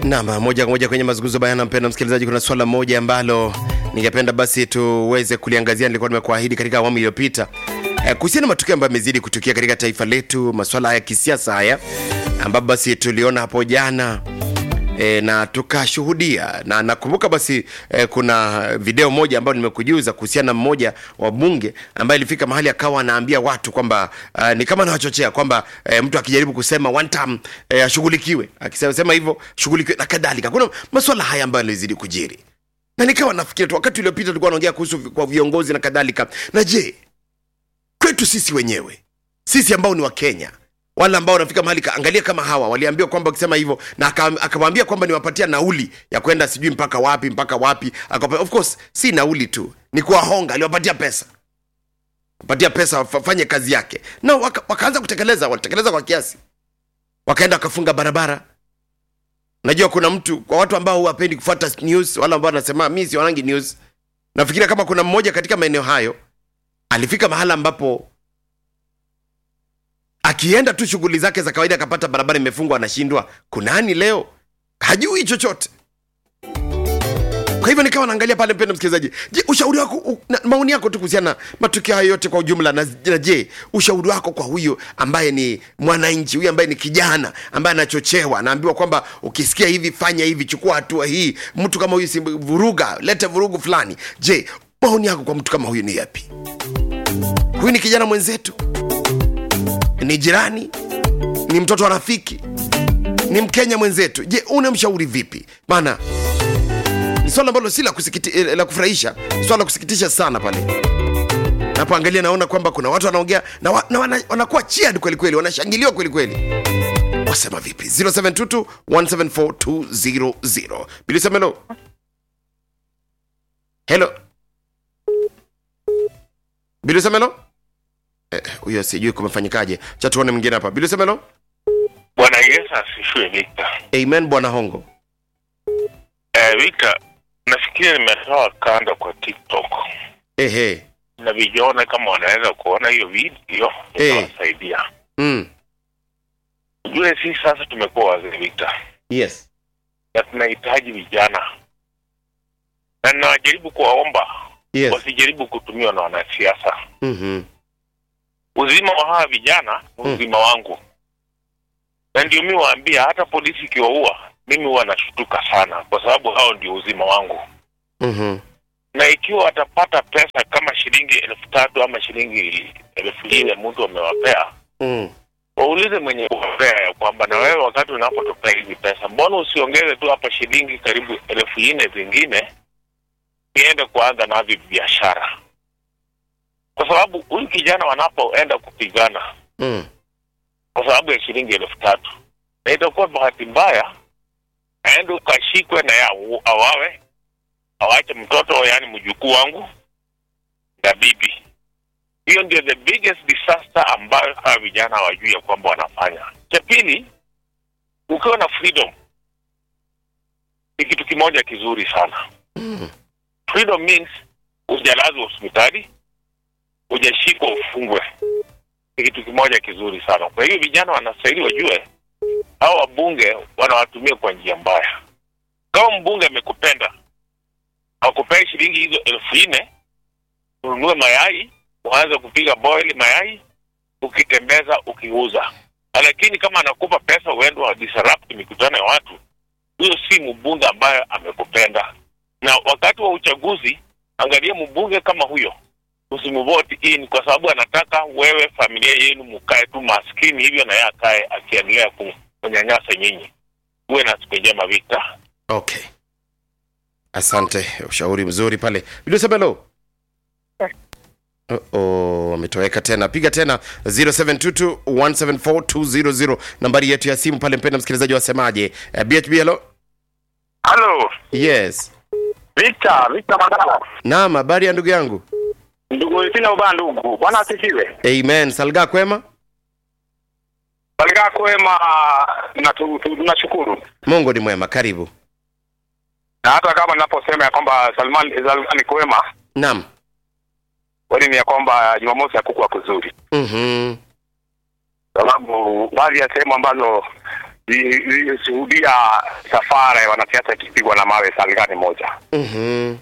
Naam, moja kwa moja kwenye mazungumzo bayana, mpendwa msikilizaji, kuna swala moja ambalo ningependa basi tuweze kuliangazia, nilikuwa nimekuahidi katika awamu iliyopita eh, kuhusiana na matukio ambayo yamezidi kutukia katika taifa letu, masuala ya kisiasa haya ambapo basi tuliona hapo jana e, na tukashuhudia na nakumbuka basi e, kuna video moja ambayo nimekujuza kuhusiana na mmoja wa bunge ambaye ilifika mahali akawa anaambia watu kwamba uh, ni kama anawachochea kwamba e, mtu akijaribu kusema one time e, ashughulikiwe akisema sema hivyo shughulikiwe na kadhalika. Kuna masuala haya ambayo yalizidi kujiri na nikawa nafikiri tu wakati uliopita tulikuwa naongea kuhusu vi- kwa viongozi na kadhalika, na je, kwetu sisi wenyewe sisi ambao ni Wakenya wale ambao wanafika mahali ka- angalia kama hawa waliambiwa kwamba wakisema hivyo na aka- akamwambia kwamba niwapatia nauli ya kwenda sijui mpaka wapi mpaka wapi akapa, of course si nauli tu ni kuwahonga aliwapatia pesa patia pesa wafanye kazi yake na waka, wakaanza kutekeleza walitekeleza kwa kiasi wakaenda wakafunga barabara najua kuna mtu kwa watu ambao hawapendi kufuata news wale ambao wanasema mi sionangi news nafikiria kama kuna mmoja katika maeneo hayo alifika mahala ambapo akienda tu shughuli zake za kawaida akapata barabara imefungwa anashindwa kunani leo hajui chochote kwa hivyo nikawa naangalia pale mpendo msikilizaji je ushauri wako u, na, maoni yako tu kuhusiana na matukio hayo yote kwa ujumla na, na je ushauri wako kwa huyu ambaye ni mwananchi huyu ambaye ni kijana ambaye anachochewa anaambiwa kwamba ukisikia hivi fanya hivi chukua hatua hii mtu kama huyu si vuruga lete vurugu fulani je maoni yako kwa mtu kama huyu ni yapi huyu ni kijana mwenzetu ni jirani ni mtoto wa rafiki ni mkenya mwenzetu je unamshauri vipi maana ni swala ambalo si la, kusikiti, eh, la kufurahisha swala la kusikitisha sana pale napoangalia naona kwamba kuna watu wanaongea na, wa, na wana, wanakuwa cheered kweli kweli wanashangiliwa kweli kweli wasema vipi 0722 174200 bilisemelo helo bilisemelo Eh, huyo sijui kumefanyikaje cha tuone mwingine hapa bilisemelo Bwana Yesu asifiwe Victor. amen bwana hongo Eh, Victor, nafikiri nimetoa kanda kwa TikTok ehe na vijana kama wanaweza kuona hiyo video Eh. itawasaidia. mm. Ujue sisi sasa tumekuwa wazee Victor, yes na tunahitaji vijana, na ninawajaribu kuwaomba yes wasijaribu kutumiwa na wanasiasa. mm-hmm. Uzima wa hawa vijana ni Mm. uzima wangu, na ndio mi waambia, hata polisi ikiwaua mimi huwa nashutuka sana, kwa sababu hao ndio uzima wangu. Mm-hmm. na ikiwa watapata pesa kama shilingi elfu tatu ama shilingi elfu nne mtu amewapea Mm. waulize mwenye kuwapea ya kwamba na wewe wakati unapotopea hizi pesa mbona usiongeze tu hapa shilingi karibu elfu nne zingine niende kuanza navyo biashara kwa sababu huyu kijana wanapoenda kupigana Mm. kwa sababu ya shilingi elfu tatu na itakuwa bahati mbaya aende ukashikwe na ya awawe awache mtoto yaani mjukuu wangu na bibi hiyo ndio the biggest disaster ambayo hawa vijana hawajui ya kwamba wanafanya cha pili ukiwa na freedom ni kitu kimoja kizuri sana Mm. freedom means hujalazwa hospitali hujashikwa ufungwe ni kitu kimoja kizuri sana kwa hiyo vijana wanastahili wajue hao wabunge wanawatumia kwa njia mbaya kama mbunge amekupenda akupee shilingi hizo elfu nne ununue mayai uanze kupiga boil mayai ukitembeza ukiuza lakini kama anakupa pesa uende wa disrupt mikutano ya watu huyo si mbunge ambaye amekupenda na wakati wa uchaguzi angalia mbunge kama huyo usimvote in kwa sababu anataka wewe familia yenu mkae tu maskini hivyo na yeye akae akiendelea ku- kunyanyasa nyinyi uwe na siku njema Victor okay asante ushauri mzuri pale bilisemelo Oh, ametoweka tena piga tena 0722174200 nambari yetu ya simu pale mpenda msikilizaji wasemaje uh, bhb hello halo yes Victor, Victor Mandala. naam habari ya ndugu yangu Ndugu sina ubaya ndugu. Bwana asifiwe. amen salga kwema Balikaa kwema na tu- tu- tunashukuru. mungu ni mwema karibu Na hata kama ninaposema ya kwamba Salman Salman kwema, naam kweli ni ya kwamba Jumamosi hakukuwa kuzuri. mm-hmm. Sababu baadhi ya sehemu ambazo nilishuhudia safari ya wanasiasa ikipigwa na mawe Salgani moja Mhm.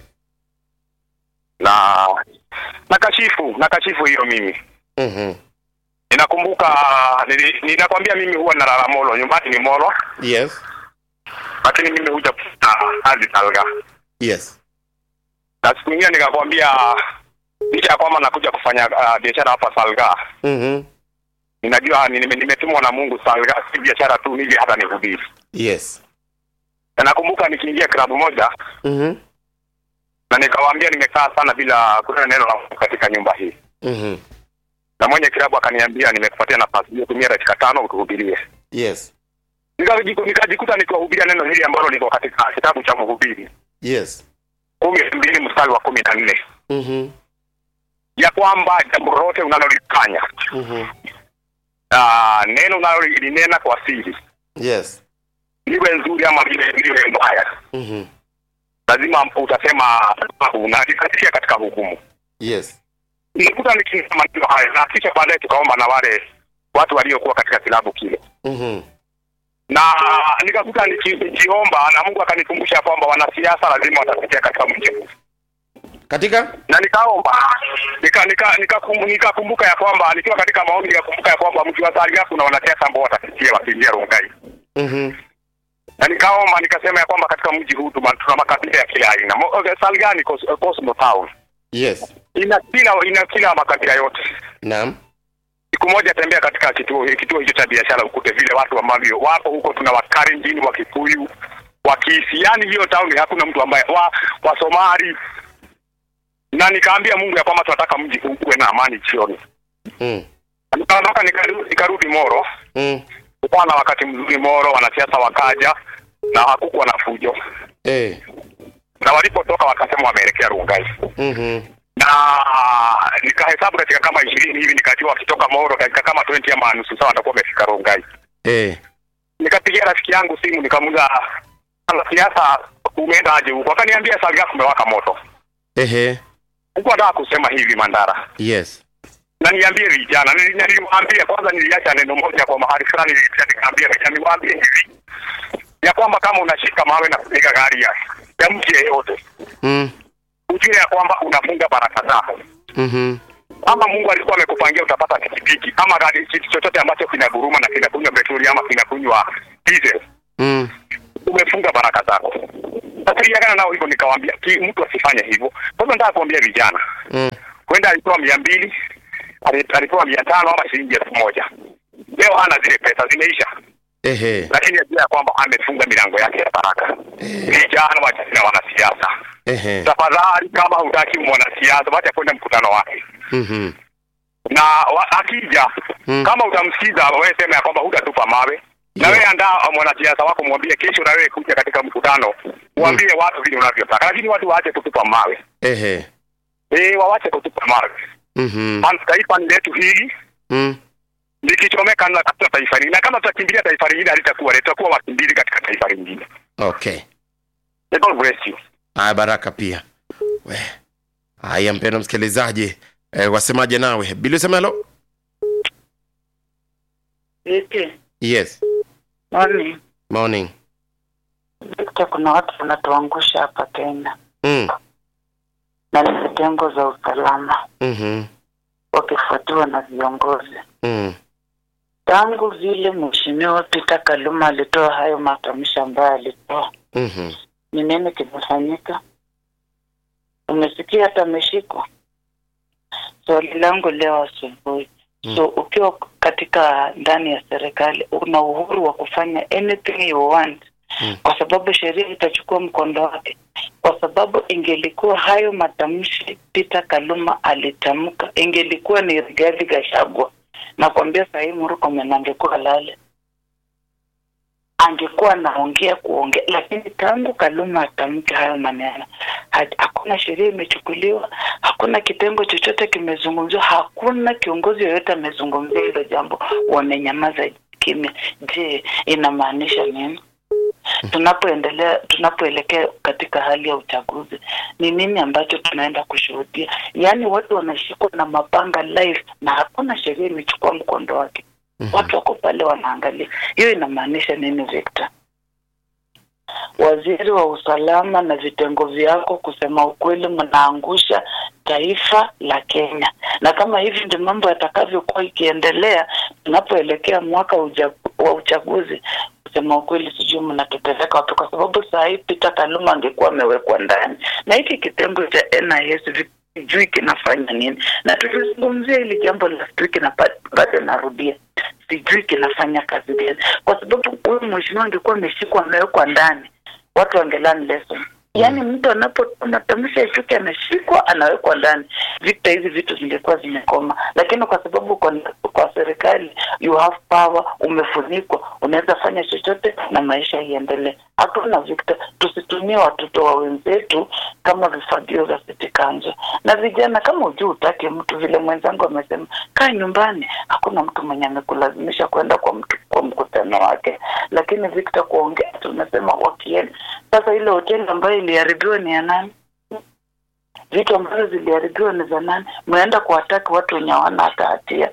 na nakashifu nakashifu hiyo mimi Mhm. ninakumbuka nili- ninakwambia mimi huwa nalala Molo nyumbani ni Molo Yes. lakini mimi huja kufanya kazi Salga Yes. na siku nyingine nikakwambia licha ya kwamba nakuja kufanya uh, biashara hapa Salga Mhm. ninajua nime- nimetumwa na Mungu Salga si biashara tu nije hata nihubiri Yes. na nakumbuka nikiingia klabu moja Mhm. na nikawaambia nimekaa sana bila kunena neno la Mungu katika nyumba hii Mhm. na mwenye klabu akaniambia nimekupatia nafasi hiyo tumia dakika tano utuhubirie Yes. Nikajiku- nikajikuta nikiwahubiria neno hili ambalo liko katika kitabu cha mhubiri Yes. kumi na mbili mstari wa kumi na nne Mhm. ya kwamba jambo lolote unalolifanya Mhm. ah, neno unalolinena kwa siri Yes. liwe nzuri ama liwe liwe mbaya Mhm. lazima utasema unalikatia katika hukumu Yes. nikuta nikinena maneno haya na kisha baadaye tukaomba na wale watu waliokuwa katika kilabu kile Mhm. na nikakuta niki- nikiomba na Mungu akanikumbusha kwamba wanasiasa lazima watapitia katika mji huu Katika? na nikaomba nika nika nikakumbuka nika ya kwamba nikiwa katika maombi nikakumbuka ya kwamba mji wa Salia kuna wanasiasa ambao watapitia wakiingia Rongai Mhm. na nikaomba nikasema ya kwamba katika mji huu tuma- tuna makabila ya kila aina Mo- okay, Salga ni cos- Cosmo Town Yes. ina kila ina kila makabila yote Naam. siku moja tembea katika kituo kituo hicho cha biashara ukute vile watu ambavyo wapo huko tuna wakarenjini wa Kikuyu wa Kisii yani hiyo town hakuna mtu ambaye wa wa Somali na nikaambia Mungu ya kwamba tunataka mji huu uwe na amani jioni Mm. nikaondoka nikarudi nikarudi Moro Mm. kukawa na wakati mzuri Moro wanasiasa wakaja na hakukuwa na fujo Eh. na walipotoka wakasema wameelekea Rungai Mhm. na nikahesabu katika kama ishirini hivi nikajua wakitoka Moro katika kama 20 ama nusu saa watakuwa wamefika Rungai Eh. nikapigia rafiki yangu simu nikamuuliza siasa umeenda aje huko akaniambia Salga kumewaka moto Ehe. huko nataka kusema hivi Mandara Yes. na niambie vijana Nili- niliwaambia kwanza niliacha neno moja kwa mahali fulani nilipia nikaambia vijana niwaambie hivi ya kwamba kama unashika mawe na kupiga gari ya, ya mtu yeyote Mm. ujue ya kwamba unafunga baraka zako Mhm. ama Mungu alikuwa amekupangia utapata pikipiki ama gari kitu chochote ambacho kinaguruma na kinakunywa petroli ama kinakunywa diesel Mm. umefunga baraka zako. Nasiriagana nao hivyo, nikawaambia ki- mtu asifanye hivyo. Sasa nataka kuambia vijana, Mm. kwenda alipewa mia mbili ali- alipewa mia tano ama shilingi elfu moja leo hana zile pesa, zimeisha, Ehe. lakini ajua ya kwamba amefunga milango yake ya baraka. Vijana wachana na wanasiasa, Ehe. tafadhali, kama hutaki mwanasiasa, wacha kwenda mkutano wake Mhm. na wa, akija Mm. kama utamsikiza wewe sema ya kwamba hutatupa mawe na Yeah. wewe andaa mwanasiasa wako mwambie kesho na wewe kuja katika mkutano mwambie watu vile unavyotaka lakini watu waache kutupa mawe Ehe. eh wawache kutupa mawe Mhm. Maana taifa ni letu hili Mm. likichomeka na katika taifa lingine na kama tutakimbilia taifa lingine halitakuwa litakuwa wakimbizi katika taifa lingine Okay. May God bless you Haya, baraka pia. We. Haya, mpendwa msikilizaji, eh, wasemaje nawe? Bili usemelo? Vipi? Yes. Morning. Morning. Victor, kuna watu wanatuangusha hapa Kenya Mm. na ni vitengo za usalama Mhm. wakifuatiwa na viongozi. Mm. Tangu vile Mheshimiwa Peter Kaluma alitoa hayo matamshi ambayo alitoa, Mhm. ni nini kimefanyika? Umesikia hata ameshikwa? Swali langu leo asubuhi, so ukiwa katika ndani ya serikali una uhuru wa kufanya anything you want Mm. kwa sababu sheria itachukua mkondo wake, kwa sababu ingelikuwa hayo matamshi Peter Kaluma alitamka, ingelikuwa ni Rigathi Gachagua, nakwambia sahii Murkomen angekuwa lale, angekuwa anaongea kuongea, lakini tangu Kaluma atamke hayo maneno, ha- hakuna sheria imechukuliwa, hakuna kitengo chochote kimezungumziwa, hakuna kiongozi yoyote amezungumzia hilo jambo, wamenyamaza kimya. Je, inamaanisha nini? tunapoendelea tunapoelekea katika hali ya uchaguzi ni nini ambacho tunaenda kushuhudia yaani watu wanashikwa na mapanga live na hakuna sheria imechukua mkondo wake watu wako pale wanaangalia. Hiyo inamaanisha nini, Victor? Waziri wa usalama na vitengo vyako, kusema ukweli, mnaangusha taifa la Kenya, na kama hivi ndio mambo yatakavyokuwa ikiendelea tunapoelekea mwaka uja, wa uchaguzi, kusema ukweli, sijui mnatupeleka wapi, kwa sababu saa hii Peter Kaluma angekuwa amewekwa ndani na hiki kitengo cha NIS sijui kinafanya nini, na tulizungumzia hili jambo last week na pa- bado narudia, sijui kinafanya kazi gani, kwa sababu huyu mheshimiwa angekuwa ameshikwa amewekwa ndani, watu wangelearn lesson. Yaani mtu anapotamsha chuki anashikwa anawekwa ndani, vita hizi vitu zingekuwa zimekoma, lakini kwa sababu kwa, kwa serikali you have power, umefunikwa, unaweza fanya chochote na maisha iendelee. Hakuna Victor, tusitumie watoto wa wenzetu kama vifagio vya city council. Na vijana, kama ujui utake mtu, vile mwenzangu amesema, kaa nyumbani. Hakuna mtu mwenye amekulazimisha kwenda kwa mtu kwa mkutano wake, lakini Victor, kuongea tunasema wakienda sasa. Ile hoteli ambayo iliharibiwa ni ya nani? Vitu ambavyo ziliharibiwa ni za nani? Mnaenda kuwataki watu wenye hawana hata hatia.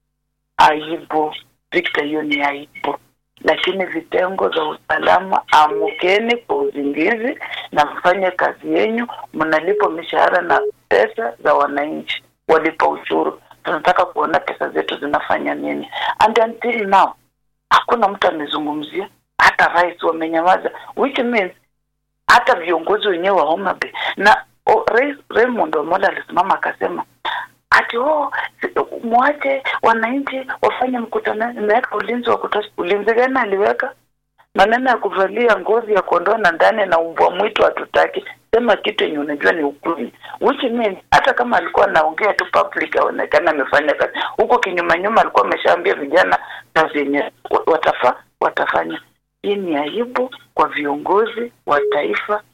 Aibu Victor, hiyo ni aibu. Lakini vitengo za usalama, amukeni kwa uzingizi na mfanye kazi yenyu. Mnalipa mishahara na pesa za wananchi, walipa ushuru. Tunataka kuona pesa zetu zinafanya nini, and until now hakuna mtu amezungumzia, hata rais wamenyamaza, which means hata viongozi wenyewe wa Homa Bay na oh, Rais Raymond Omola alisimama akasema ati oh, si- mwache wananchi wafanye mkutano, imeweka ulinzi wa kutosha. Ulinzi gani aliweka? Maneno ya kuvalia ngozi ya kondoo na ndani na umbwa mwitu hatutaki. Sema kitu yenye unajua ni ukweli, which means hata kama alikuwa anaongea tu public, aonekana amefanya kazi huko, kinyuma nyuma alikuwa ameshaambia vijana kazi yenye wa- watafa watafanya. Hii ni aibu kwa viongozi wa taifa